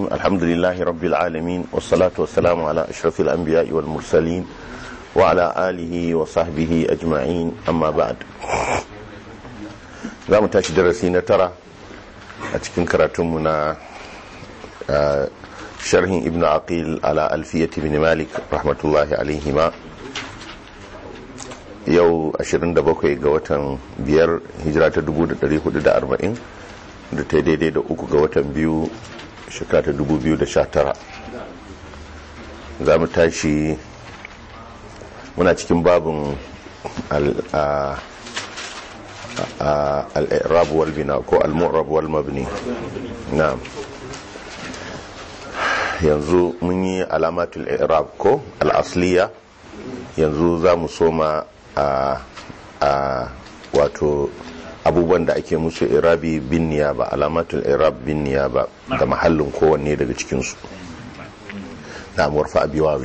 الحمد لله رب العالمين والصلاة والسلام على أشرف الأنبياء والمرسلين وعلى آله وصحبه أجمعين أما بعد za mu tashi darasi na tara a cikin karatunmu na sharhin ibn aqil ala alfiyati bin malik rahmatullahi alaihima yau 27 ga watan biyar hijira ta 1440 da ta daidai da uku ga watan biyu shekara ta 2019 za mu tashi muna cikin babin al'irab wal bina ko al-mu'rab wal mabni na'am yanzu mun yi alamatul i'rab ko al-asliya yanzu za mu soma a wato abubuwan da ake musu irabi bin niyaba alamatul irab bin niyaba da mahallin kowanne daga cikinsu na murfa abiwawi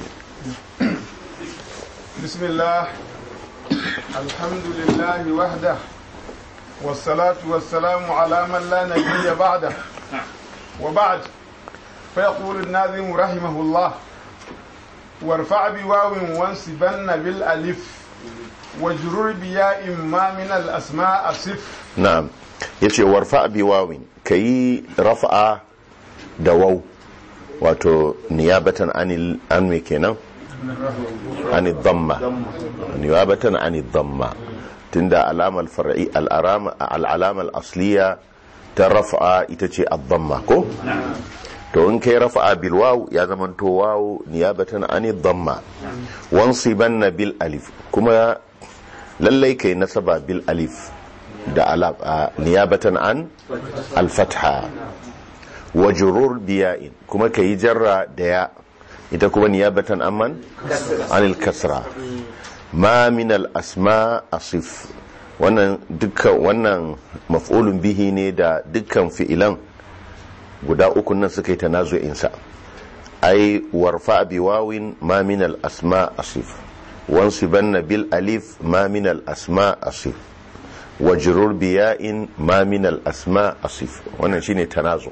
bismillah alhamdulillahi wahda wassalatu wassalamu ala man la nabiyya ba'da wa ba'd fa yaqulu an-nazim rahimahullah warfa biwawin wansibanna bil alif wajrur biya imma min al-asma asif na'am yace warfa bi wawin kayi rafa'a da waw wato niyabatan anil an me kenan anil dhamma niyabatan anil dhamma tunda alamal far'i al-alama al-alama al-asliya ta rafa'a ita ce ad-dhamma ko to in kai rafa'a bil waw ya zaman to waw niyabatan anil dhamma wansibanna bil alif kuma lallai kai nasaba bil alif da alaf niyabatan an alfatha wa jurur biya'in kuma kai jarra da ya ita kuma niyabatan amman anil kasra ma min al asma asif wannan dukkan wannan maf'ulun bihi ne da dukkan fi'ilan guda uku nan suka yi tanazu'in sa ai warfa bi wawin ma min al asma asif وانصبن بالالف ما من الاسماء اصف وجرور بياء ما من الاسماء اصف wannan shine tanazu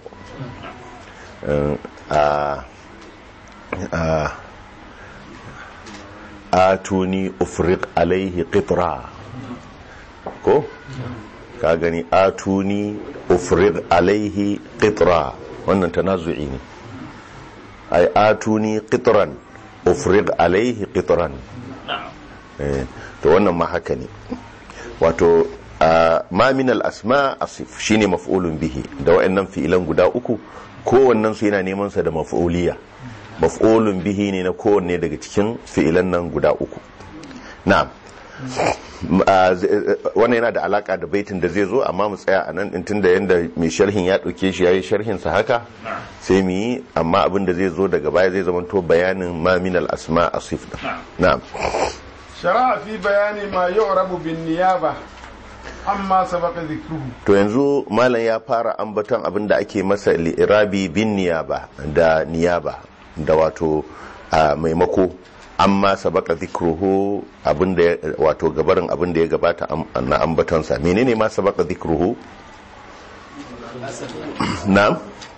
atuni ufriq alaihi qitra ko ka gani atuni ufriq alaihi qitra wannan tanazu'i ne ay atuni qitran ufriq alaihi qitran to wannan ma haka ne wato ma min al-asma asif shine maf'ulun bihi da wayannan fi'ilan guda uku kowannen su yana neman sa da maf'uliya maf'ulun bihi ne na kowanne daga cikin fi'ilan nan guda uku na'am wannan yana da alaka da baitin da zai zo amma mu tsaya a nan din tunda yanda mai sharhin ya dauke shi yayi sharhin sa haka sai mu yi amma abin da zai zo daga baya zai zama to bayanin ma min al-asma asif na'am شرع في بيان ما يعرب بالنيابة amma sabaka zikruhu to yanzu malam ya fara ambaton abin da ake masa li'irabi bin niyaba da niyaba da wato a maimako amma sabaka zikruhu abin da wato gabarin abin da ya gabata na ambatonsa menene ma sabaka zikruhu na'am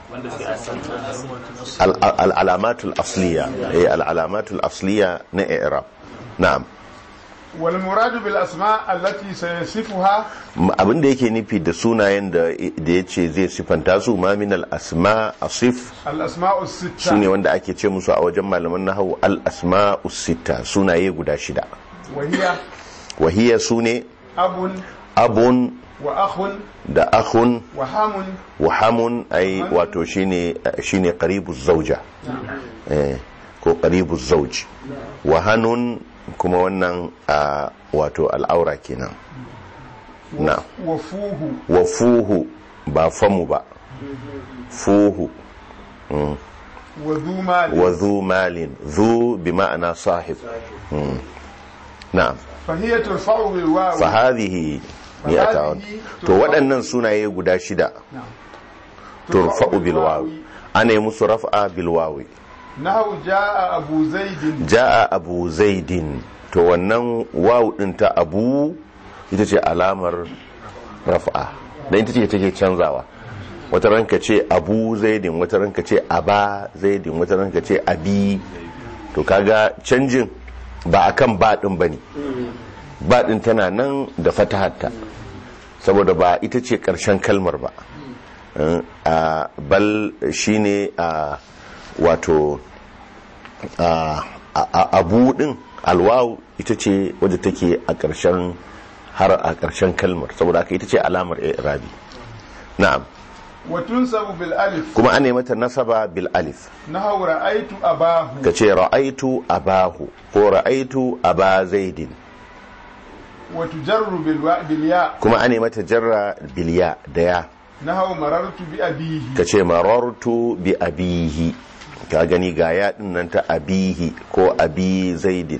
al'alamatul asliya eh al'alamatul asliya na i'rab na'am wal muradu bil asma allati sayasifuha abin da yake nufi da sunayen da ya ce zai sifanta su ma min al asma asif al asma'u sitta sune wanda ake ce musu a wajen malaman nahwu al asma'u sitta sunaye guda shida wahiya wahiya sune abun abun wa akhun da akhun wa hamun wa hamun ai wato shine shine qaribuz zawja eh ko qaribuz zawj wa hanun kuma wannan a wato al'aura kenan na wa fuhu wa fuhu ba famu ba fuhu wa dhu mali wa zu malin zu bi ma'ana sahib Mm. na'am fa hiya turfa'u bil wawi fa hadhihi mi'ata to waɗannan sunaye guda shida turfa'u bil wawi ana yi musu raf'a bil wawi nahu jaa abu zaidin ja'a abu zaidin to wannan wawu din ta abu ita ce alamar raf'a dan ita ce take canzawa wata ranka ce abu zaidin wata ranka ce aba zaidin wata ranka ce abi to kaga canjin ba akan ba din bane ba din tana nan da fatahatta saboda ba ita ce karshen kalmar ba Eh, a bal shine a wato a a- abu din alwawu ita ce wadda take a karshen har a karshen kalmar saboda haka ita ce alamar i'rabi na'am وتنسب بالألف kuma an mata nasaba bil alif نحو رأيت أباه ka ce ra'aitu abahu ko ra'aitu aba zaidin وتجر بالوا... بالياء kuma an mata jarra bilya da ya نحو مررت بأبيه ka ce marartu bi abihi ka gani ga ya din nan ta abihi ko abi zaidin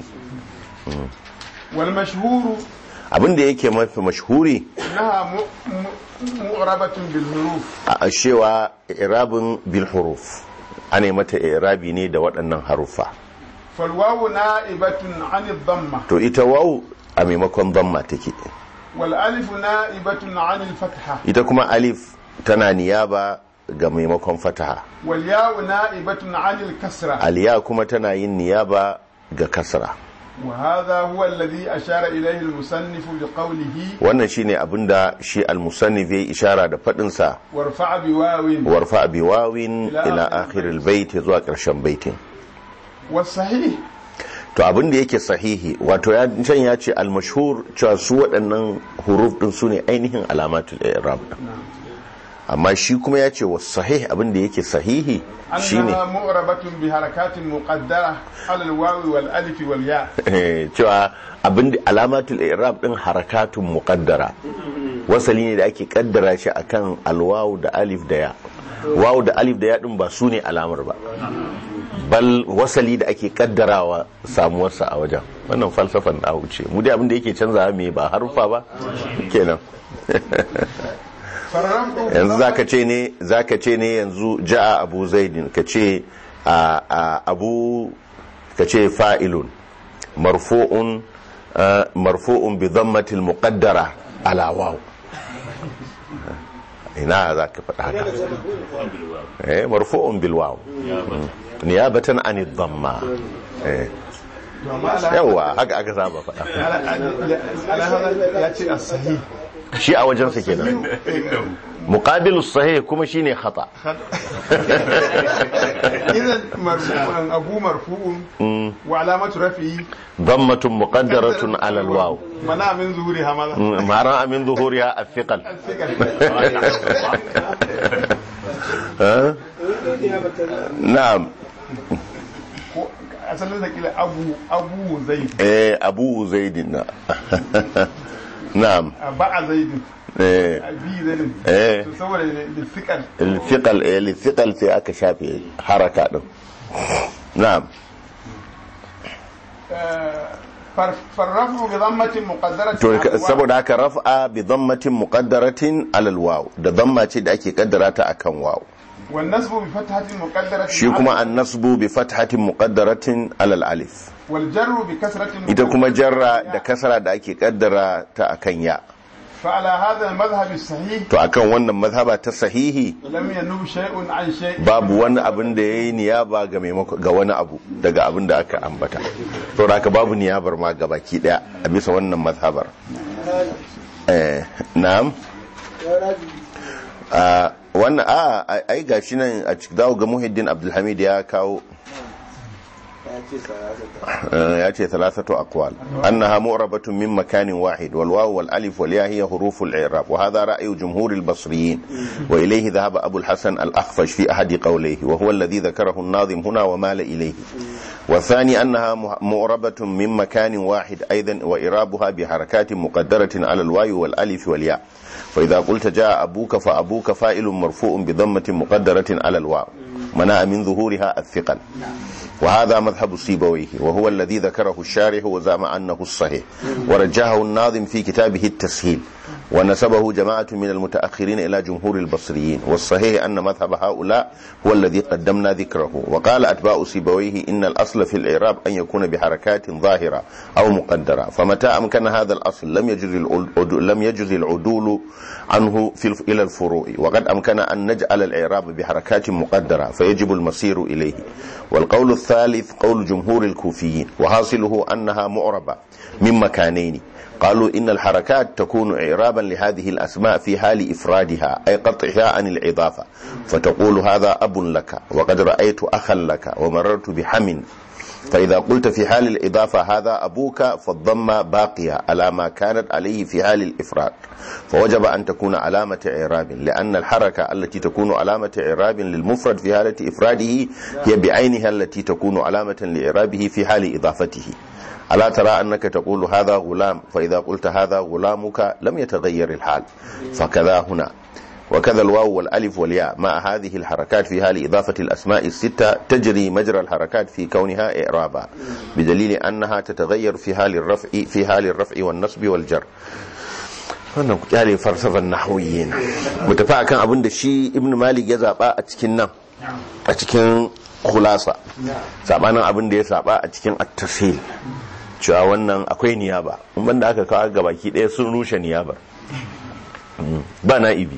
والمشهور abin da yake mafi mashhuri إنها م... م... مغربة بالحروف a cewa irabin bil huruf ana mata irabi ne da waɗannan haruffa فالواو نائبة عن الضمة to ita waw a maimakon damma take والألف نائبة عن الفتحة ita kuma alif tana niyaba ga maimakon fataha والياء نائبة عن الكسرة aliya kuma tana yin niyaba ga kasra وهذا هو الذي أشار إليه المصنف بقوله wannan shine abinda shi al-musannif ya ishara da fadin sa وارفع بواو warfa bi wawin Ila ila akhir akhir al-bait zuwa karshen baitin والصحيح to abinda yake sahihi wato ya can ya ce al-mashhur cewa su waɗannan huruf din su ne ainihin alamatul i'rab amma shi kuma ya ce was sahih abinda yake sahihi shine أنها مغربة بحركات مقدرة على الواو والألف والياء Eh, cewa abin da alamatul i'rab din harakatun muqaddara wasali ne da ake kaddara shi akan alwawu da alif da ya wawu da alif da ya din ba su ne alamar ba bal wasali da ake kaddarawa samuwarsa a wajen wannan falsafan da wuce mu dai abin da yake canzawa me ba harufa ba kenan فالرفع yanzu zaka ce ne zaka ce ne yanzu ja'a abu zaidin ka ce a a- abu ka ce fa'ilun marfu'un ah, marfu'un bi dhammatil muqaddara ala waw ina zaka faɗa haka eh marfu'un bil waw Mm. niyabatan an dhamma eh yawa haka aka saba faɗa على هذا يأتي الصحيح shi a wajensa kenan muqabilus sahih kuma shine khata إذا مرفوع أبو مرفوع وعلامة رفعه ضمة مقدرة على الواو منع من ظهورها ماذا؟ ما رأى من ظهورها الثقل ها؟ نعم asalin sa kila abu abu zaid eh abu zaid na na'am ba'a zaid eh abi zaid Eh. to saboda da fikal الثقل eh الثقل sai aka shafe haraka din na'am farrafu bi dhammatin muqaddaratin to ala al-waw. saboda haka raf'a bi dhammatin muqaddaratin ala alwaw da dhamma ce da ake kaddara ta akan waw wan nasbu bi fathatin muqaddaratin shi kuma an-nasbu bi fathatin muqaddaratin ala alif wal jarru bi kasratin ita kuma jarra da kasara da ake kaddara ta akan ya fa ala hadha al-madhhab as-sahih to akan wannan mazhaba ta sahihi lam yanub shay'un an shay'in babu wani abin da yayi niyaba ga maimako ga wani abu daga abin da aka ambata to haka babu niyabar ma ga baki daya a bisa wannan mazhabar eh na'am a wannan a ai gashi nan a cikin dawo ga Muhiddin Abdulhamid ya kawo ya ce thalathatu aqwal annaha mu'rabatun min makanin wahid wal waw wal alif wal ya hiya huruf al i'rab wa hadha ra'yu jumhur al basriyin wa ilayhi dhahaba abu al hasan al akhfash fi ahad qawlihi wa huwa alladhi dhakarahu an nadhim huna wa mala ilayhi والثاني أنها مؤربة من مكان واحد أيضا وإرابها بحركات مقدرة على الواو والألف والياء فإذا قلت جاء أبوك فأبوك فائل مرفوع بضمة مقدرة على الواو منع من ظهورها الثقل وهذا مذهب سيبويه وهو الذي ذكره الشارح وزعم أنه الصحيح ورجحه الناظم في كتابه التسهيل ونسبه جماعة من المتأخرين إلى جمهور البصريين والصحيح أن مذهب هؤلاء هو الذي قدمنا ذكره وقال أتباع سيبويه إن الأصل في الإعراب أن يكون بحركات ظاهرة أو مقدرة فمتى أمكن هذا الأصل لم يجز لم يجز العدول عنه في إلى الفروع وقد أمكن أن نجعل الإعراب بحركات مقدرة فيجب المصير إليه والقول الثالث قول جمهور الكوفيين وحاصله أنها معربة من مكانين قالوا إن الحركات تكون إعرابا لهذه الأسماء في حال إفرادها أي قطعها عن الإضافة فتقول هذا أب لك وقد رأيت أخا لك ومررت بحم فإذا قلت في حال الإضافة هذا أبوك فالضمة باقية على ما كانت عليه في حال الإفراد فوجب أن تكون علامة إعراب لأن الحركة التي تكون علامة إعراب للمفرد في حالة إفراده هي بعينها التي تكون علامة لإعرابه في حال إضافته ألا ترى أنك تقول هذا غلام فإذا قلت هذا غلامك لم يتغير الحال فكذا هنا وكذا الواو والألف والياء مع هذه الحركات في حال إضافة الأسماء الستة تجري مجرى الحركات في كونها إعرابا بدليل أنها تتغير في حال الرفع في حال الرفع والنصب والجر wannan ku kyale falsafan nahwiyin mu tafi akan abin da shi ibn malik ya zaba a cikin nan a cikin khulasa sabanin abin da ya saba a cikin at-tafsil cewa wannan akwai niyaba in banda aka kawo gabaki daya sun rushe niyabar ba na'ibi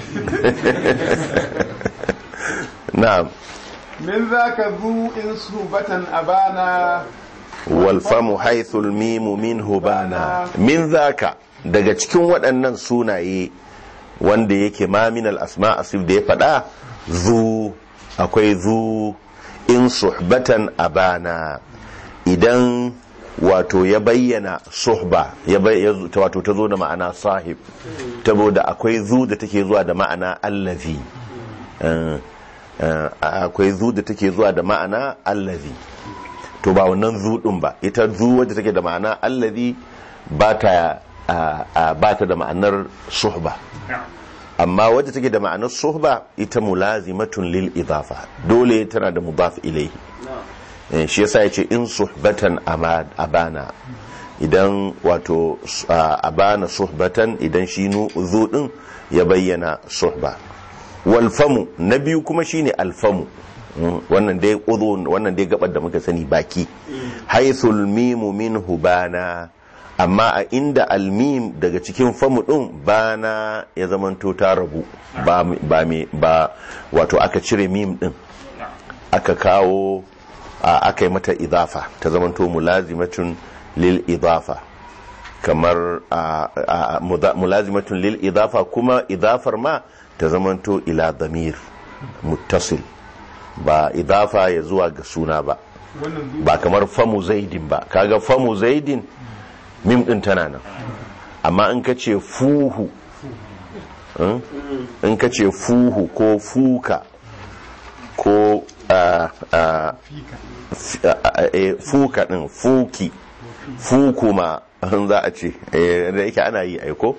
na'am من ذاك ذو إن صوبة أبانا walfamu haithul mimu minhu bana min zaka daga cikin waɗannan sunaye wanda yake ma min al-asma asif da ya faɗa zu akwai zu in suhbatan abana idan wato ya bayyana suhba ya wato ta zo da ma'ana sahib saboda akwai zu da take zuwa da ma'ana allazi akwai zu da take zuwa da ma'ana allazi to ba wannan zu din ba ita zu wadda take da ma'ana allazi ba ta ba ta da ma'anar suhba amma wadda take da ma'anar suhba ita mulazimatun lil idafa dole tana da mudaf ilayhi shi yasa yace in suhbatan abana idan wato abana suhbatan idan shi nu zu din ya bayyana suhba wal famu na biyu kuma shine alfamu wannan dai udhun wannan dai gabar da muka sani baki haythul mimu minhu bana amma a inda almim daga cikin famu din bana ya zamanto ta rabu ba ba ba wato aka cire mim din aka kawo aka yi mata idafa ta zamanto mulazimatun lil idafa kamar mulazimatun lil idafa kuma idafar ma ta zamanto ila damir muttasil ba idafa ya zuwa ga suna ba ba kamar famu zaidin ba kaga famu zaidin mim din tana nan amma in ka ce fuhu in ka ce fuhu ko fuka ko fuka din fuki fukuma za a ce da yake ana yi aiko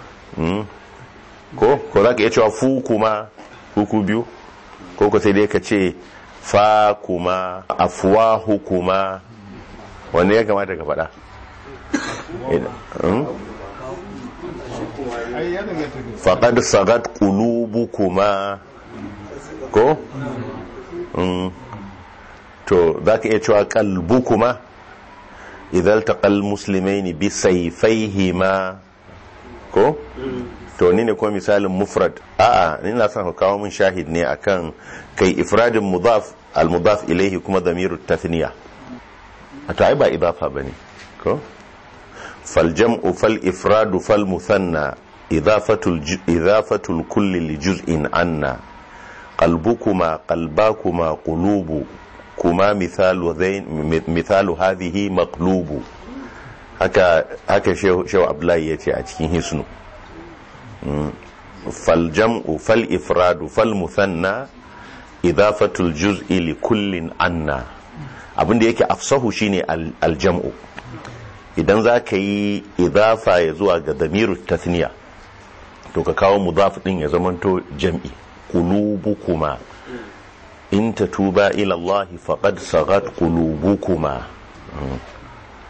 ko ko za ka iya cewa fukuma huku biyu ko ko sai dai ka ce fa kuma afuwahu kuma wanda ya kamata ka faɗa faƙad sagat ƙulubu kuma ko to za ka iya cewa ƙalbu kuma idan taƙal musulmai ne bi saifaihi ma ko to ni ne kuma misalin mufrad a'a ni na son ka kawo min shahid ne akan kai ifradin mudaf al mudaf ilaihi kuma damiru tathniya to ai ba idafa bane ko fal jam'u fal ifradu fal muthanna idafatul idafatul kulli li juz'in anna qalbukuma qalbakuma qulubu kuma mithalu dhain mithalu hadhihi maqlubu haka haka shehu abdullahi yace a cikin hisnu فالجمع فالإفراد فالمثنى إضافة الجزء لكل عنا abin da yake afsahu shine aljam'u idan za ka yi idafa ya zuwa ga damiru tathniya to ka kawo mudaf din ya zamanto jam'i qulubukuma in tatuba ila Allah faqad sagat qulubukuma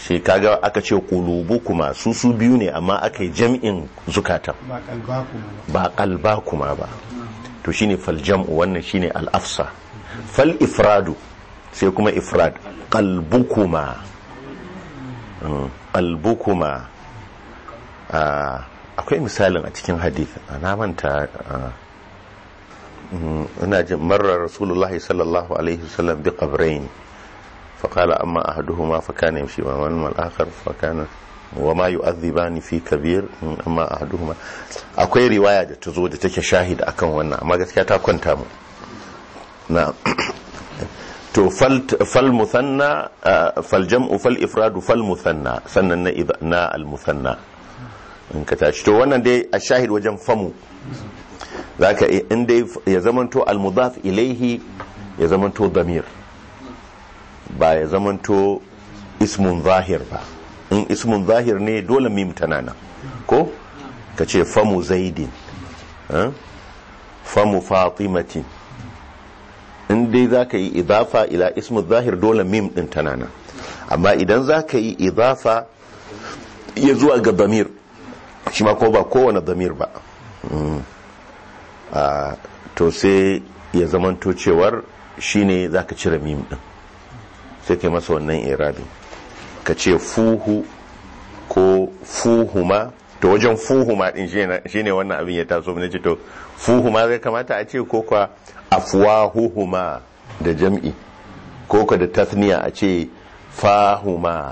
shi kaga aka ce kulubu kuma su su biyu ne amma aka yi jam'in zukatan ba kalba kuma ba ba kalba kuma ba to shine fal jam'u wannan shine al afsa fal ifradu sai kuma ifrad qalbukuma Mm, qalbukuma Ah, akwai misalin a cikin hadith na manta ah, mm, ina jin marar rasulullahi sallallahu alaihi wasallam bi qabrayn فقال أما أحدهما فكان يمشي وأما الآخر فكان وما يؤذبان في كبير أما أحدهما akwai riwaya da ta zo da take shahid akan wannan amma gaskiya ta kwanta mu na to fal fal musanna ah, fal jam'u fal ifradu fal musanna sannan na idha- na al musanna in ka tashi to wannan dai a shahid wajen famu zaka in dai ya zamanto al mudaf ilaihi ya zamanto damir ba ya zamanto ismun zahir ba in ismun zahir ne dole mim tana nan ko ka ce famu zaidin eh? famu fatimatin in dai za ka yi idafa ila ismun zahir dole mim din tana nan amma idan za ka yi idafa ya zuwa ga damir shi ma ko ba kowane damir ba Mm. Ah, to sai ya zamanto cewar shine za ka cire mim din sai kai masa wannan irabin ka ce fuhu ko fuhuma to wajen fuhuma din shi ne wannan abin ya taso na ce to fuhuma zai kamata a ce ko kwa afwahuhuma da jam'i ko kwa da tasniya a ce fahuma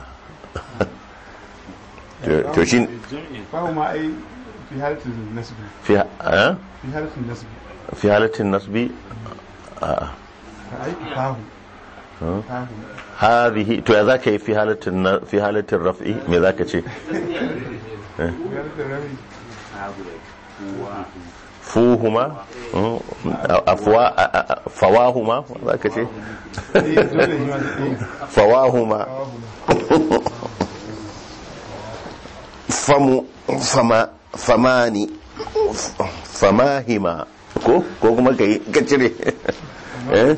To- to shi fahu ma ai fi halatin nasbi fi eh? fi halatin nasbi fi halatin nasbi ka ai fahu fahu hadhihi to ya zaka yi fi halatin na- fi halatin raf'i me zaka ce fi halatin rabi fuhuma mm, afwa a- a- a- fawahuma zaka ce eh dole shi ma eh fawahuma fahu famu fama famani f- famahima ko ko kuma ka yi ka cire eh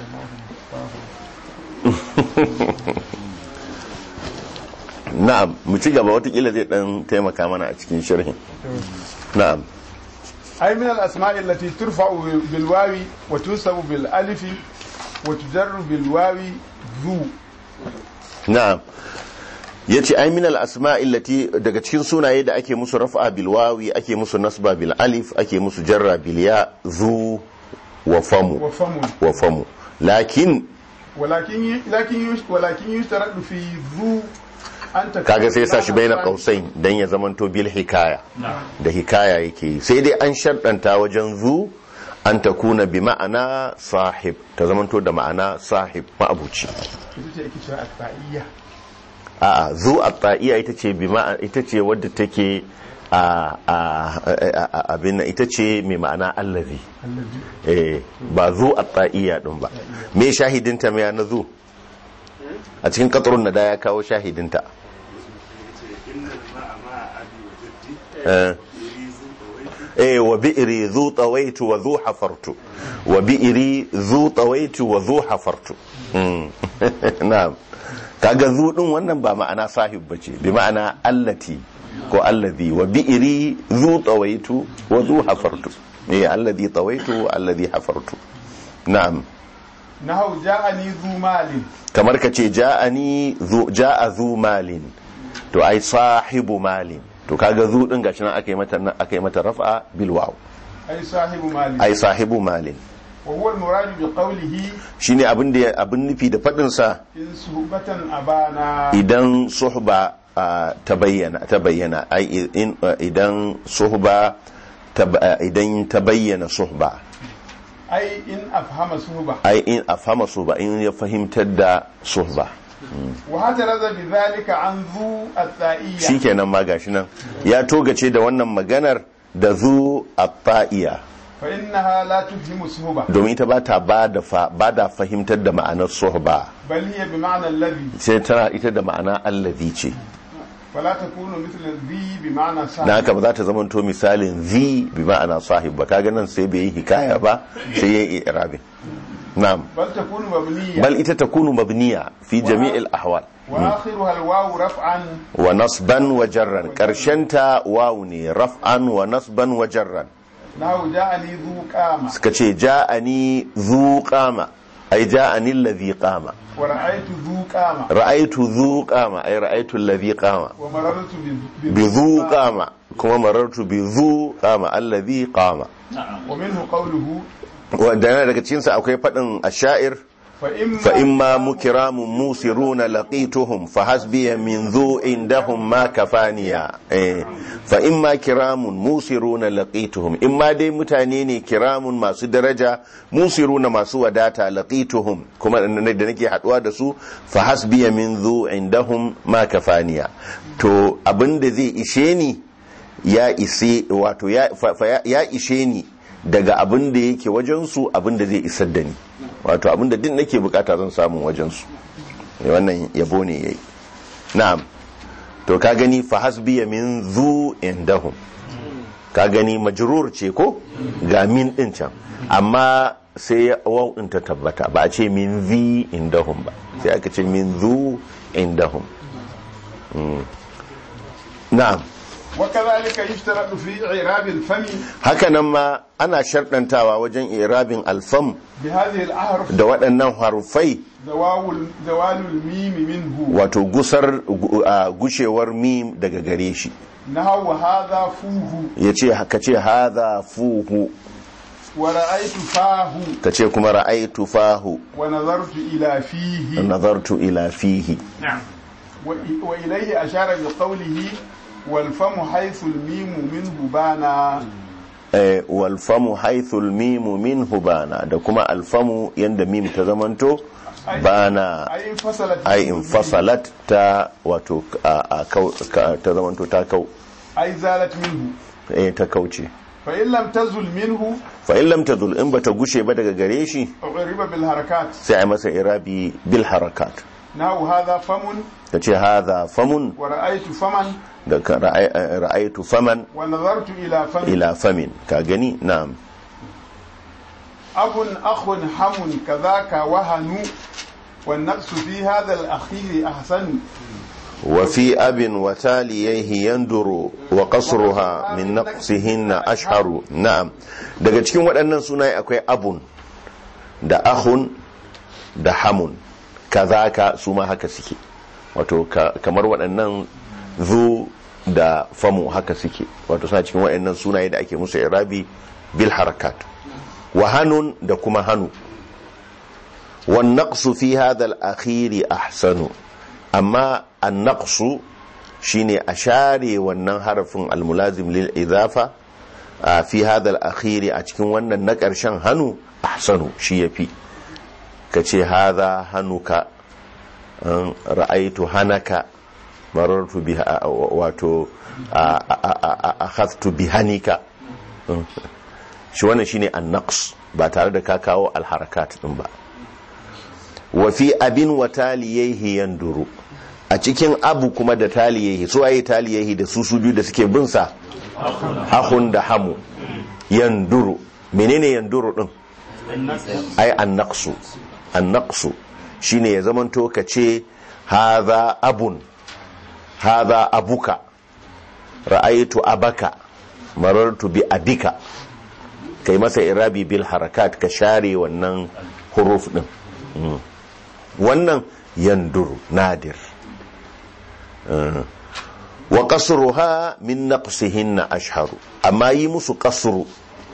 na'am mu ci gaba watakila zai dan taimaka mana a cikin sharhin na'am أي من الأسماء التي ترفع بالواو وتنصب بالألف وتجر بالواو ذو na'am yace ai min al-asma'i allati daga cikin sunaye da ake musu raf'a bil wawi ake musu nasba bil alif ake musu jarra bil ya zu wa famu وفم wa famu lakin ولكن ي- لكن يش- ولكن يشترط في ذو أن تكون kaga sai sa shi baina لام qausain dan ya zamanto bil hikaya da hikaya yake yi. sai dai an sharɗanta wajen zu an takuna bi ma'ana sahib ta zamanto da ma'ana sahib ma'abuci ita ce ake cewa atba'iyya a'a zu at-ta'iya ita ce bi ma'ana ita ce wadda take a a a- a- abin nan ita ce mai ma'ana allazi allazi eh ba zu at-ta'iya din ba me shahidinta me na zu a cikin qatrun nada ya kawo shahidinta eh eh wa bi'ri zu tawaitu wa zu hafartu wa bi'ri zu tawaitu wa zu hafartu Mm. na'am kaga zu din wannan ba ma'ana sahib bace bi ma'ana allati ko allazi wa bi'ri zu tawaitu wa zu hafartu eh allazi tawaitu wa allazi hafartu na'am nahu ja'ani zu malin kamar ka ce ja'ani zu ja'a zu malin to ai sahibu malin to kaga zu din gashi nan aka yi mata aka yi mata raf'a bil waw ay sahibu malin ai sahibu malin wa huwa al-murad bi qawlihi shine abin da abin nufi da fadin sa in suhbatan abana idan suhba ah, ta bayyana ta bayyana ai in ah, idan suhba ta ba- ah, idan ta bayyana suhba ay in afhama suhba ai in afhama suhba in ya fahimtar da suhba wa hataraza bi dhalika an zu at-ta'iyya shikenan ma gashi nan ya togace da wannan maganar da zu at-ta'iya fa innaha la tufhimu suhba domin ita ba ta ba da fa- ba da fahimtar da ma'anar suhba bal hiya bi ma'na alladhi sai tana ita da ma'ana allazi ce fala takunu mithla dhi bi ma'na na sahib haka ba za ta zama to misalin zi bi ma'ana sahib ba kaga nan sai bai yi hikaya ba sai ya yi irabin na'am bal takunu mabniyya bal ita takunu mabniya fi jami'il ahwal وآخرها الواو رفعا wa nasban wa jarran karshenta wawu ne raf'an wa nasban wa jarran نحو جاءني ذو قامة suka ce ja'ani zu qama ai ja'ani alladhi qama ورأيت ذو قامة ra'aitu zu qama ai ra'aitu alladhi qama ومررت ب- bi zu qama kuma marartu bi zu qama alladhi qama ومنه قوله wanda yana daga cikin sa akwai fadin ashair فإما, fa imma mukiramun musiruna laqituhum fa hasbiya min dhu indahum ma kafaniya eh fa imma kiramun musiruna laqituhum imma dai mutane ne kiramun masu daraja musiruna masu wadata laqituhum kuma da nake haduwa da su fa hasbiya min dhu indahum ma kafaniya to abinda zai ishe ni ya ise wato ya, fa, fa, ya, ya ishe ni daga abin da yake wajensu abin da zai isar da ni wato abin da din nake bukata zan samu wajensu wannan yabo ne yayi na'am to ka gani fa hasbiya min zu indahum ka gani majrur ce ko ga min din can amma sai waw din ta tabbata ba a ce min zi indahum ba sai aka ce min zu indahum Mm. na'am وكذلك يشترط في إعراب الفم haka nan ma ana sharɗantawa wajen irabin alfam بهذه الأحرف da waɗannan harufai زوال زوال الميم منه wato gusar gu- a gushewar mim daga gare shi نحو هذا فوه ya ce ka ce haza fuhu ورأيت فاه ka ce kuma ra'aitu fahu ونظرت إلى فيه nazartu ila fihi وإ- وإليه أشار بقوله والفم حيث الميم منه بانا Eh, walfamu haithul mimu minhu bana da kuma alfamu yanda mim ta zamanto bana أي انفصلت ai infasalat ta wato a- a kau- ka- ta zamanto ta kau أي زالت منه eh, ta kauce فإن لم تزل منه fa in lam tadul in bata gushe ba daga gare shi أعرب بالحركات sai a masa irabi bil harakat نحو هذا فم ta ce hadha famun ورأيت فمن da ka ra'ai- ra'aitu faman ونظرت إلى فم ila famin ka gani na'am أب أخ حم كذاك وهن والنقص في هذا الأخير أحسن wa fi abin wa taliyaihi yanduru wa qasruha min naqsihinna ashharu na'am daga cikin waɗannan sunaye akwai abun da ahun da hamun kazaka su ma haka suke wato ka- kamar waɗannan zu da famu haka suke wato suna cikin waɗannan sunaye da ake musu irabi bil harakat wa hanun da kuma hannu wan naqsu fi hadha al akhiri ahsanu amma an naqsu shine a share wannan harafin al mulazim lil idafa a fi hadha al akhiri a cikin wannan na ƙarshen hannu ahsanu shi yafi kace hadha hanuka an ra'aitu hanaka marartu biha wato akhadtu bihanika shi wannan shine an-naqs ba tare da ka kawo al-harakat din ba wa fi abin wa taliyaihi yanduru a cikin abu kuma da taliyaihi su ayi taliyaihi da su su biyu da suke bin sa ahun da hamu yanduru menene yanduru din ai an-naqsu an-naqsu shine ya zamanto ka ce haza abun haza abuka ra'aitu abaka marartu bi abika kai masa irabi bil harakat ka share wannan huruf din Mm. wannan yanduru nadir Uh, wa qasruha min naqsihinna ashharu amma yi musu qasru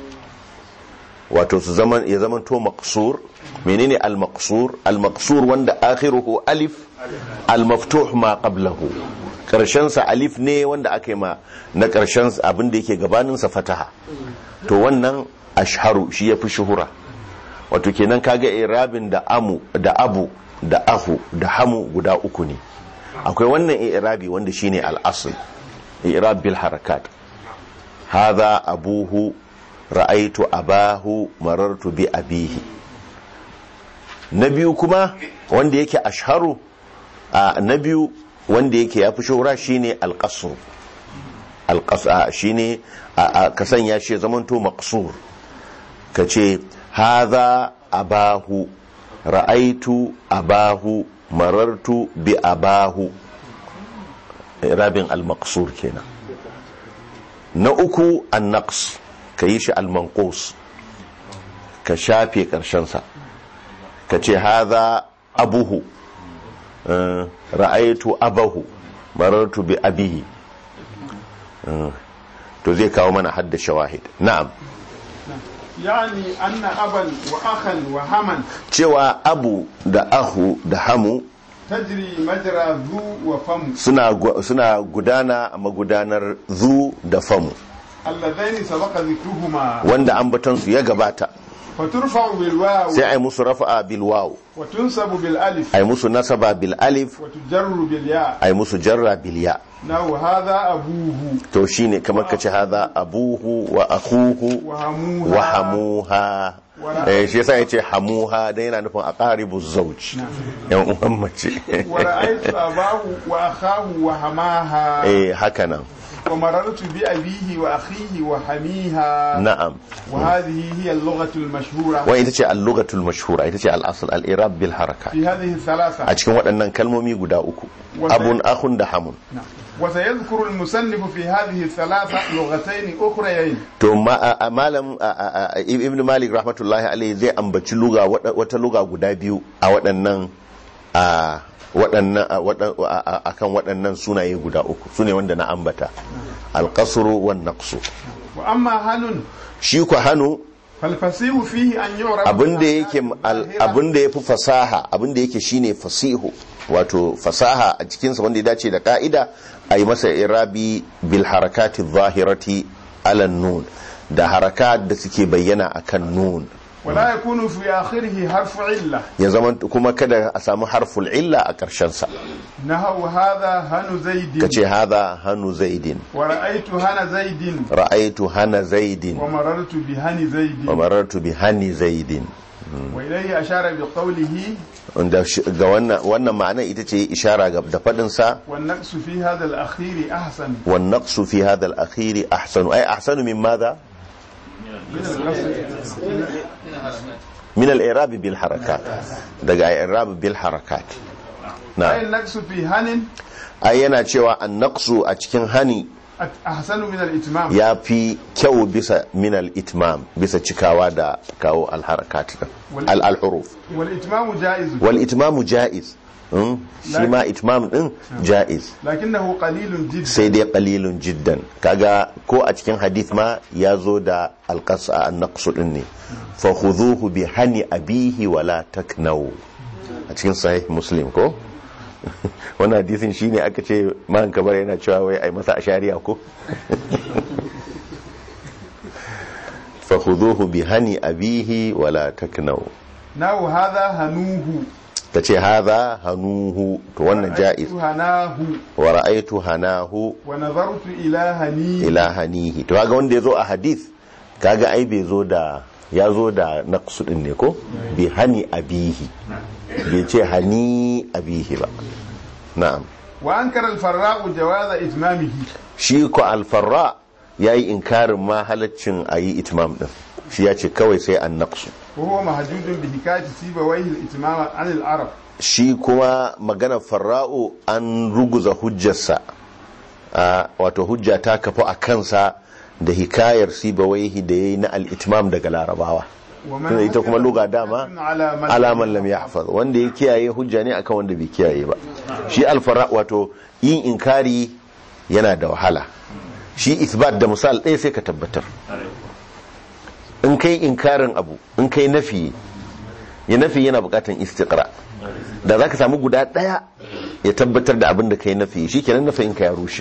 wato su zaman ya zaman to maqsur menene al maqsur al maqsur wanda akhiruhu alif al maftuh ma qablahu karshen sa alif ne wanda aka yi ma na karshen sa abin da yake gabanin sa fataha to wannan ashharu shi yafi shuhura wato kenan kaga irabin da amu da abu da ahu da hamu guda uku ne akwai wannan irabi wanda shine al-asl irab bil harakat hadha abuhu ra'aitu abahu marartu bi abihi na biyu kuma wanda yake ashharu a na biyu wanda yake yafi shura shine al-qasr al-qasr shine ka sanya shi zamanto maqsur kace hadha abahu ra'aitu abahu marartu bi abahu rabin al-maqsur kenan na uku an-naqs ka yi shi al-manqus ka shafe karshensa ka ce haza abuhu eh, ra'aitu abahu marartu bi abihi Eh, to zai kawo mana hadda shawahid na'am يعني أن أبا وأخا وهما cewa abu da ahu da hamu تجري مجرى ذو وفم suna gu- suna gudana a magudanar zu da famu اللذين سبق ذكرهما wanda ambatonsu ya gabata فترفع بالواو sai ai musu rafa'a bil waw وتنسب بالألف ai musu nasaba bil alif وتجر بالياء ai musu jarra bil ya نحو هذا أبوه to shine kamar kace hadha abuhu wa akhuhu وهموها wa hamuha eh shi yasa yace hamuha dan yana nufin aqaribu zawj yan uwan mace ورأيت أباه وأخاه وهماها eh haka nan ومررت بأبيه وأخيه وحميها na'am وهذه هي اللغة المشهورة wa ita ce al-lughatul mashhura ita ce al-asl al-i'rab bil harakat في هذه الثلاثة a cikin waɗannan kalmomi guda uku Wanda- abun akhun da hamun نعم. وسيذكر المصنف في هذه الثلاثة لغتين أخريين to ma- a- a- malam a- a- a- ibn malik rahmatullahi alaihi zai ambaci luga wata- wata luga guda biyu a waɗannan a waɗannan a waɗan- a- a- akan waɗannan sunaye guda uku sune wanda na ambata alqasru wan naqsu وأما هن shi ku hannu فالفصيح فيه أن يعرف abinda yake بالظاهرة abinda yafi fasaha abinda yake shine fasihu wato fasaha a cikinsa wanda ya dace da ka'ida a yi masa irabi bil harakati zahirati ala nun da harakat da suke bayyana akan nun ولا يكون في آخره حرف علة ya zama kuma kada a samu harful illa a ƙarshen sa نهو هذا هن زيد kace hadha hanu zaidin ورأيت هن زيد ra'aitu hana zaidin ومررت بهن زيد wa marartu bi hani zaidin وإليه أشار بقوله wanda shi- ga wannan wannan ma'ana ita ce ishara ga da fadin sa والنقص في هذا الأخير أحسن والنقص في هذا الأخير أحسن أي أحسن من ماذا؟ من القصد من الإعراب بالحركات دقا إعراب بالحركات أي نعم النقص في هن أي yana cewa النقص a cikin hani أحسن من الإتمام ya fi kyau bisa min al-itmam bisa cikawa da kawo al-harakat din al-huruf والإتمام جائز wal itmamu jaiz mm? shi ma itmam din jaiz لكنه قليل جدا sai dai qalilun jiddan kaga ko a cikin hadith ma ya zo da alqasa an-naqsu din ne fa khudhuhu bi hani abihi wala taknau a cikin sahih muslim ko wannan hadisin shine aka ce man kabar yana cewa wai ai masa ashariya ko fa khudhuhu bi hani abihi wala taknau ناو هذا هنوه tace hadha hanuhu to wannan jaiz رأيت هناه wa ra'aytu hanahu ونظرت إلى هنيه ila hanihi to kaga wanda yazo a hadith kaga ai bai zo da ya zo da naqsu din ne ko bi hani abihi bai ce hani abihi ba na'am وأنكر الفراء جواز إتمامه shi ko alfarra yayi inkarin ma halaccin ayi itmam din shi ya ce kawai sai an naqsu وهو محجوج بحكاية سيبويه الإتمام عن العرب shi kuma maganar farra'u an ruguza hujjarsa a wato hujja ta kafa a kansa da hikayar sibawaihi da ya yi na al'itmam daga larabawa tunda ita kuma luga dama على من alaman lam yahfaz wanda ya kiyaye hujja ne akan wanda bai kiyaye ba shi alfara wato yin inkari yana da wahala shi isbat da misal ɗaya sai ka tabbatar in kai inkarin abu in kai nafi ya nafi yana bukatan istiqra da zaka samu guda ɗaya ya tabbatar da abin da kai nafi shi kenan nafi in ka ya rushe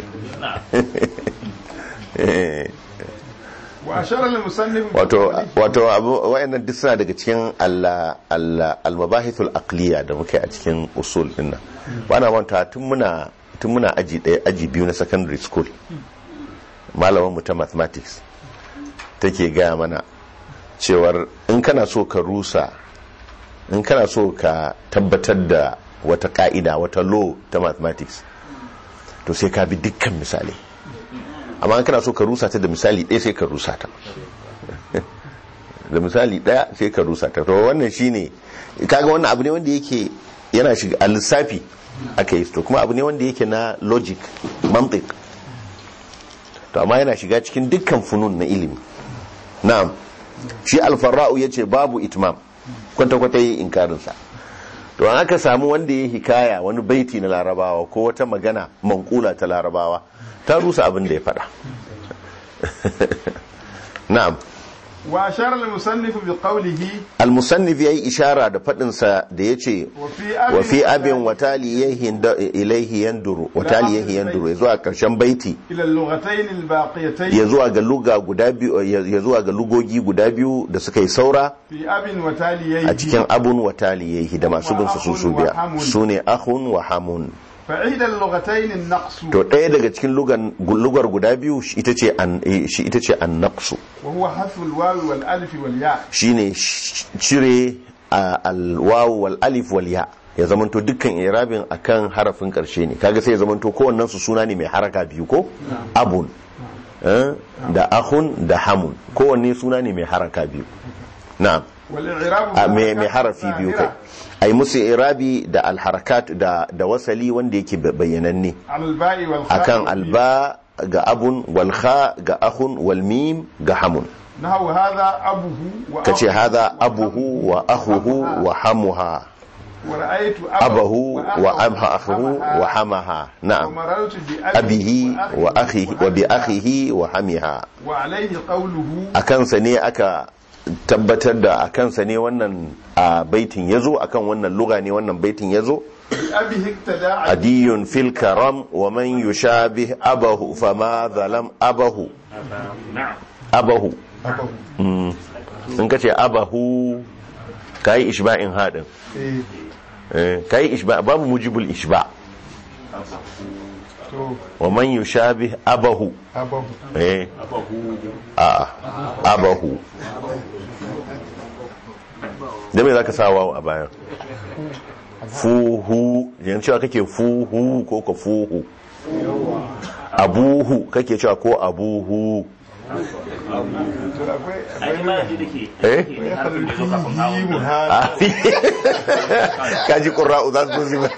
وأشار المصنف wato بقوله wato abu wayannan duk suna daga cikin Allah Allah al-mabahithul aqliya da muke a cikin usul din nan bana manta tun muna tun muna aji daya aji biyu na secondary school malamin mu ta mathematics take gaya mana cewar in kana so ka rusa in kana so ka tabbatar da wata ka'ida wata law ta mathematics to sai ka bi dukkan misalai amma in kana so ka rusa ta da misali ɗaya sai ka rusa ta da misali ɗaya sai ka rusa ta to wannan shine kaga wannan abu ne wanda yake yana shiga a lissafi aka yi to kuma abu ne wanda yake na logic mantik to amma yana shiga cikin dukkan funun na ilimi na'am shi alfarra'u ya ce babu itmam kwata-kwata yi inkarinsa to an aka samu wanda ya hikaya wani baiti na larabawa ko wata magana mankula ta larabawa ta rusa abin da ya faɗa na'am وأشار المصنف بقوله al-musannif yayi ishara da faɗinsa da yace وفي أب wa fi abin wataliyahi ilaihi yanduru wataliyahi yanduru ya zuwa karshen baiti إلى اللغتين الباقيتين ya zuwa ga luga guda biyu ya zuwa ga lugogi guda biyu da suka yi saura في أب وتاليه a cikin abun wataliyahi da masu bin su su biya su ne ahun wa hamun فعيد اللغتين النقص to ɗaya daga cikin lugan- lugar guda biyu shi ita ce an eh, shi ita ce an naqsu وهو حذف الواو والألف والياء shine sh- cire a alwawu wal alif wal ya ya zamanto dukkan irabin akan harafin karshe ne kaga sai ya zamanto kowannen su suna ne mai haraka biyu ko abun eh, da ahun da hamun kowanne suna ne mai haraka biyu na'am والإعراب a mai mai harafi biyu kai ai musu irabi da alharakat da da wasali wanda yake bayyananne على الباء والخاء akan والميم. alba ga abun wal kha ga ahun wal mim ga hamun نحو هذا أبوه وأخوه kace hadha abuhu wa akhuhu wa hamuha ورأيت abahu wa وأخوه abha akhuhu wa hamaha na'am ومررت abihi wa akhihi wa bi akhihi wa hamiha وعليه قوله akan sa ne aka tabbatar da akan sa ne wannan a baitin yazo akan wannan lugha ne wannan baitin yazo بأبيه اقتدى adiyun fil karam wa man yushabih abahu fama zalam abahu abahu أبوه Mm. in ka ce abahu ka yi ishba'in haɗin إيه. Eh, ka yi ishba babu mujibul ishba تو wa man yushabih abahu أبوه eh a abahu da me zaka sa wawo a bayan fuhu yan cewa kake fuhu ko ka fuhu abuhu kake cewa ko abuhu ai ma ji dake eh فيه هذا kaji ƙura'u za su zuba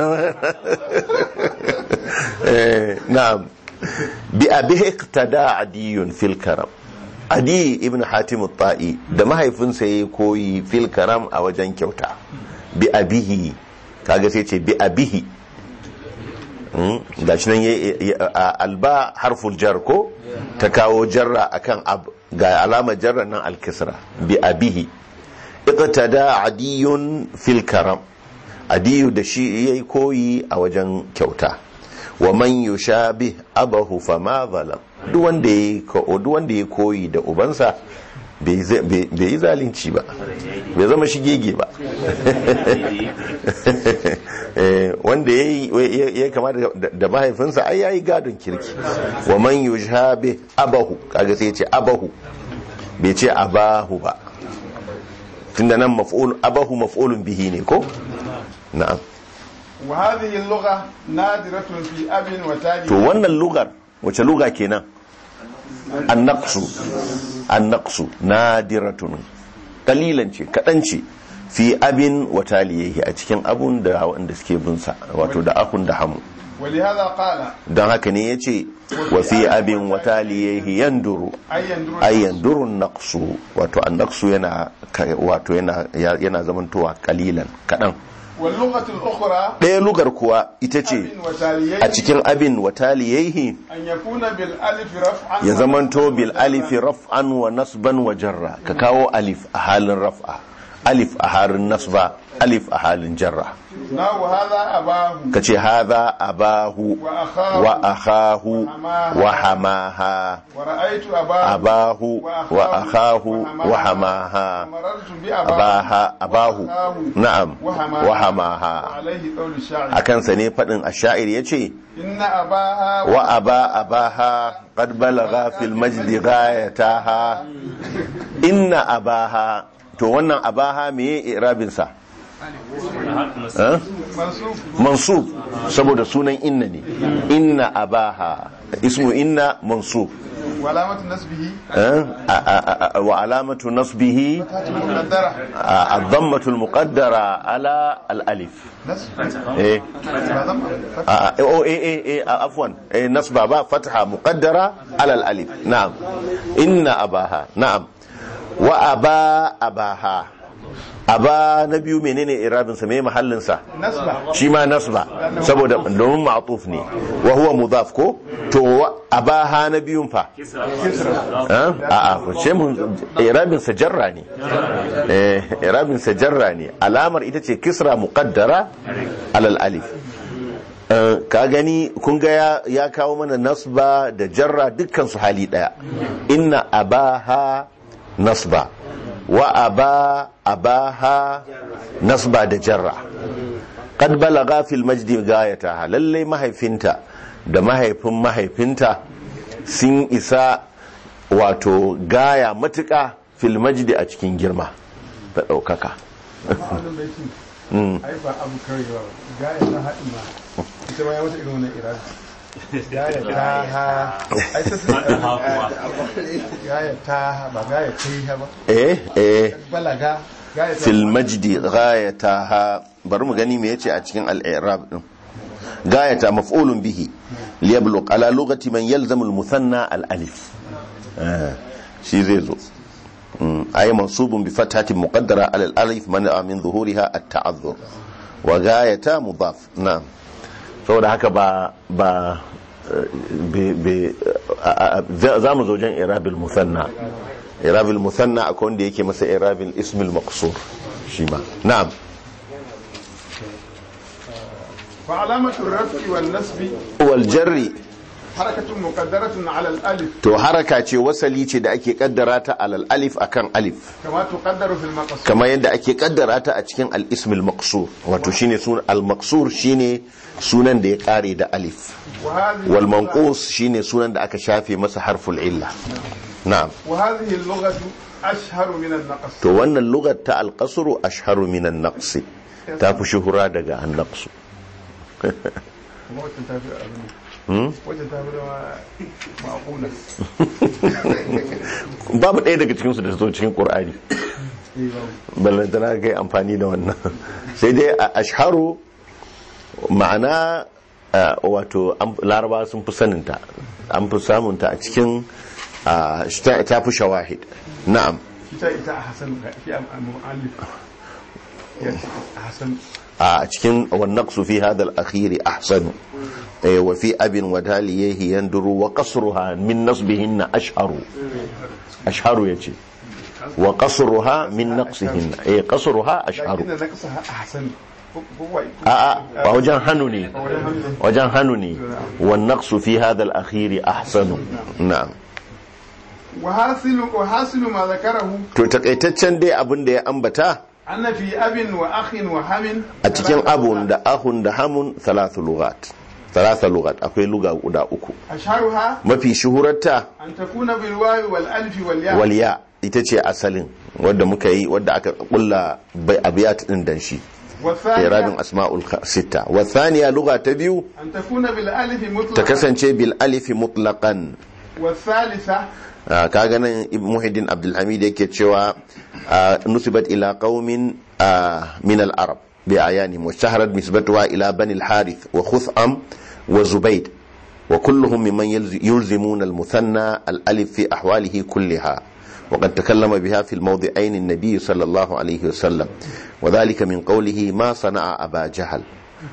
na'am bi abi iqtada adiyun fil karam adi ibn hatim ta'i da mahaifinsa yayi koyi fil karam a wajen kyauta bi abihi kaga sai ce bi abihi Mm, gashi nan yayi a- alba harful jar ko ta kawo jarra akan ab ga alamar jarra nan alkisra bi abihi iqtada adiyun fil karam adiyu da shi yayi koyi a wajen kyauta wa man yushabih abahu fama zalam duk wanda yayi ko duk wanda yayi koyi da ubansa bai zai- bai bai yi zalunci ba bai zama shigege ba Eh, wanda yayi ya- ya kama da da mahaifinsa ai yayi gadon kirki wa man yushabih abahu kaga sai ya ce abahu bai ce abahu ba tunda nan maf'ul abahu maf'ulun bihi ne ko na'am وهذه اللغة نادرة في أب to وتالي wannan lugar wace luga kenan annaqsu annaqsu nadiratun kalilan ce kadan ce fi abin wa taliyahi a cikin abun da wanda suke bin sa wato da akun da hamu ولهذا قال don haka ne yace wa fi abin wa taliyahi yanduru أي يندر ay yanduru naqsu wato annaqsu yana wato yana yana zamantowa kalilan kadan واللغة الأخرى ɗaya lugar kuwa ita ce أب وتاليه a cikin abin wataliyaihi أن يكون بالألف رفعا ya zamanto bil alifi raf'an wa nasban wa jarra ka kawo alif a halin raf'a alif a halin nasba alif a halin jarra نحو هذا أباه ka ce haza abahu وأخاه wa akhahu wa hamaha ورأيت أباه abahu wa akhahu wa hamaha ومررت بأباه abaha abahu na'am wa hamaha عليه قول الشاعر a kansa ne faɗin ashair ya ce إن أباها wa aba abaha qad balagha fil majdi ghayataha inna abaha to wannan abaha meye irabin sa Eh? منصوب mansub saboda sunan inna ne inna abaha ismu inna mansub وعلامة نسبه eh, a- a- a- wa alamatu nasbihi فتحة مقدرة a- الضمة المقدرة على الألف نسب eh ما ضم فتحة آه، آه، أو إيه إيه إيه آه، عفوا إيه نصب باء فتحة مقدرة على الألف نعم إن أباها نعم وأبا أباها أبا نبي منين إرابن سمي محل سا نسبة shi ma nasba saboda domin ma'atuf ne wa huwa mudaf ko to wa- abaha na biyun fa a a ko ce mun irabin sa jarra ne eh irabin sa jarra ne alamar ita ce kisra muqaddara alal alif Eh, ka gani kun ga ya- ya kawo mana nasba da jarra dukkan su hali daya inna abaha nasba wa aba abaha nasba da jarra qad balaga fil majdi gayataha lalle mahaifinta da mahaifin mahaifinta sun isa wato gaya matuƙa fil majdi a cikin girma da ɗaukaka wannan baitin ai ba abu karewa ba gaya ta haɗi ma ita ma ya wata irin wannan irada gaya ta ha ai ta sun gaya ta ha ba gaya ta yi ha ba eh eh balaga gaya ta fil majdi gayataha bari mu gani me yace a cikin al-i'rab din gayata maf'ulun bihi liyabluq ala lughati man yalzamu al-muthanna al-alif Eh, shi zai zo Mm, ay mansubun bi fathatin muqaddara ala al-alif man min zuhuriha at-ta'azzur wa gayata mudaf na'am saboda haka ba ba eh, be- be- a- a- za za mu zo wajen irabil musanna irabil musanna akwai wanda yake masa irabil ismil maqsur shi ma na'am فعلامة الرفع والنسب wal jarri حركة مقدرة على الألف to haraka ce wasali ce da ake kaddara ta alal alif akan alif كما تقدر في المقصود kamar yadda ake kaddara ta a cikin al ismil maqsur wato shine sunan al maqsur shine sunan da ya kare da alif وهذه wal manqus shine sunan da aka shafe masa harful illa na'am وهذه اللغة أشهر من النقص to wannan lugar ta al qasru ashharu min an naqs ta fi shuhura daga an naqsu kuma wacce ta fi abin wacce ta fi zama ma'akuna babu ɗaya daga cikinsu da ta zo cikin ƙur'ani eh babu ballantana kai amfani da wannan sai dai a ashharu ma'ana a, wato an- laraba sun fi saninta an fi samunta a cikin a, ta ta fi shawahid na'am ita ita a hasan fi al-mu'allif ya ce a hasan a cikin wannaqsu fi hadha al-akhir ahsanu eh, wa fi abin wa taliyahi yanduru wa qasruha min nasbihinna ashharu ashharu yace wa qasruha min naqsihinna eh qasruha ashharu lakin da nakasa a hasan ko wai a'a ba wajen hannu ne wajen hannu ne wannaqsu fi hadha al-akhir ahsanu na'am wa hasilu wa hasilu ma zakarahu to takaitaccen dai abin da ya ambata anna fi abin wa akhin wa hamin a cikin abun da ahun da hamun thalathu lughat thalatha lughat akwai luga guda uku ashharuha mafi shuhurarta an takuna bil wawi wal alif wal ya waliya ita ce asalin wadda muka yi wadda aka kulla bai abiyat din dan shi wa irabin thaniya asma'ul kha- sitta wa thaniya lugha ta biyu an takuna bil alif ta mutlaqan kasance bil alifi mutlaqan wa thalitha Ah, kaga nan Ibn muhiddin abdulhamid yake cewa ah, nusibat ila qaumin ah, min al-arab bi ayanihim wa shaharat nisbatuha ila bani al-harith wa khutham wa zubayd wa kulluhum mimman yalzi- yulzimuna al-muthanna al-alif fi ahwalihi kulliha وقد تكلم بها في الموضعين النبي صلى الله عليه وسلم وذلك من قوله ما صنع أبا جهل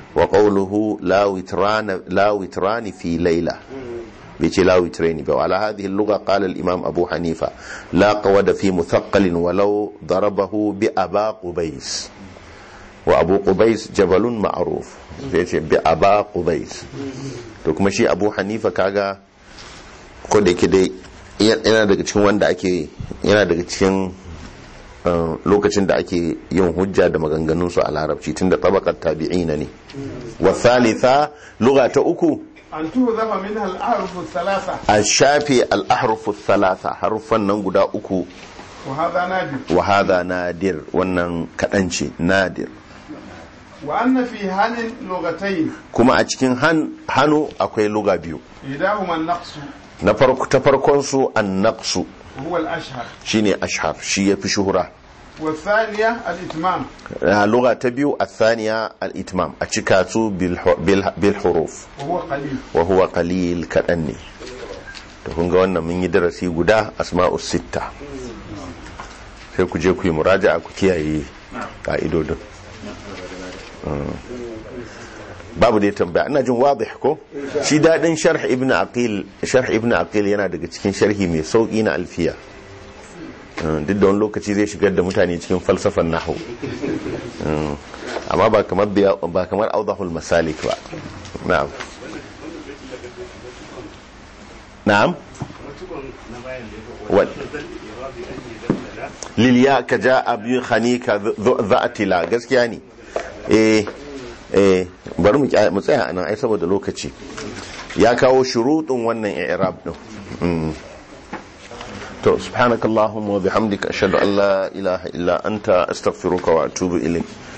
وقوله لا وتران لا وتران في ليلة بيتي لا وترين وعلى هذه اللغة قال الإمام أبو حنيفة لا قود في مثقل ولو ضربه بأبا قبيس وأبو قبيس جبل معروف بيتي بأبا قبيس to kuma shi abu hanifa kaga ko da yake dai yana daga cikin wanda ake yana daga cikin uh, lokacin da ake yin hujja da maganganunsu a larabci tun da tabakar tabi'ina ne wa thalitha lugha ta uku an tuhzafa minha al ahruf thalatha a shafe al-ahrufu thalatha harufan nan guda uku wa hadha nadir wa hadha nadir wannan kadan ce nadir wa anna fi hanin lughatayn kuma a cikin han, hannu akwai luga biyu idahuma an-naqs na farko ta farkon su an-naqsu وهو الأشهر shine ashhar shi yafi shuhura والثانية الإتمام a lugha ta biyu athaniya al-itmam a cika su bil bil- bil huruf وهو قليل wa huwa qalil kadan ne to kun ga wannan mun yi darasi guda asma'us sitta sai ku je ku yi muraja'a ku kiyaye ka'idodin Mm. babu dai tambaya ina jin wadih ko shi dadin sharh ibn aqil sharh ibn aqil yana daga cikin sharhi mai sauki na alfiya Mm, duk da wani lokaci zai shigar da mutane cikin falsafan nahwu Mm. amma ba kamar biya- ba kamar awdahul masalik ba na'am na'am wal liliya ka ja abin hanika za'atila gaskiya ne eh eh bari mu kya- mu tsaya anan ai saboda lokaci ya kawo shurutun wannan i'rab din Mm. to subhanakallahumma wa bihamdika ashhadu an la ilaha illa anta astaghfiruka wa atubu ilayk